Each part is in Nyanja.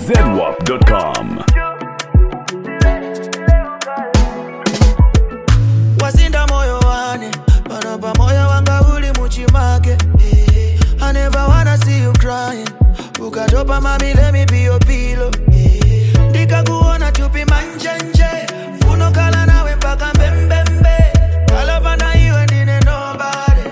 zedwap.com. wasinda moyo wane panopa moyo wanga uli muchimake I never wanna see you crying ukatopa mami let me be your pillow ndikakuona chupi manjenje funokala nawe mpaka mbembembe kalapana iwe ndine nobody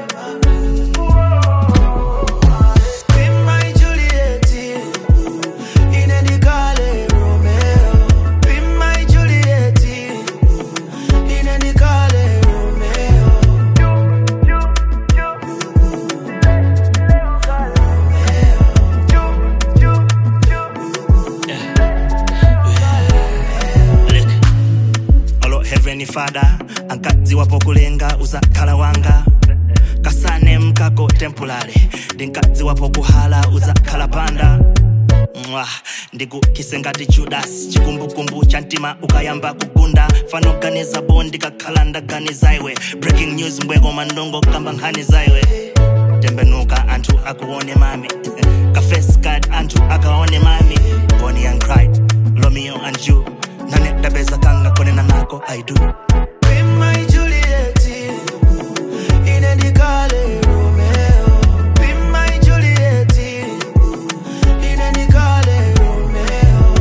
Be my Juliet, ine ndikale Romeo. Be my Juliet, ine ndikale Romeo. Look, alo heavenly father ankadziwapo kulenga uzakhala wanga kasane mkako temporary ndinkadziwapo kuhala uzakhala panda mwa ndikukise ngati judas chikumbukumbu cha mtima ukayamba kugunda fanoganiza bo ndikakhala ndaganiza iwe breaking news mbweko mandongo kamba nkhani zaiwe tembenuka anthu akuone mami kafes card anthu akaone mami bonnie and clyde romeo and you nane dabeza kanga konena nako i do Be my Juliet, ine ndikale Romeo. Be my Juliet, ine ndikale Romeo.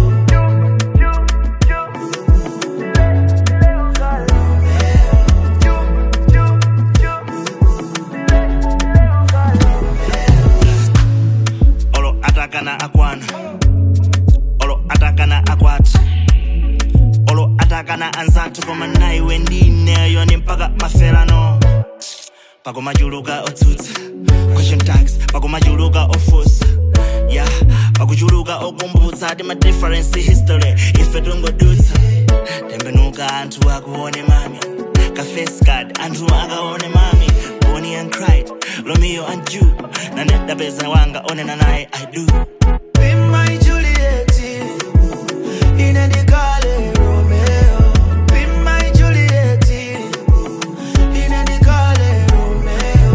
olo atakana akwana olo atakana akwati olo atakana anzathu koma naiwe ndineyo ni mpaka maferano pakumachuluka otsutsa question tags pakumachuluka ofusa ya pakuchuluka okumbutsa ti ma difference history ife tungodutsa tembenuka anthu akuone mami kafescard anthu akaone mami bonnie and clyde romeo and ju nanedapeza wanga onena naye i do Be my Juliet, ine ndikale Romeo. Be my Juliet, ine ndikale Romeo.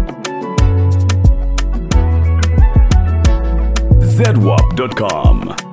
zedwap.com.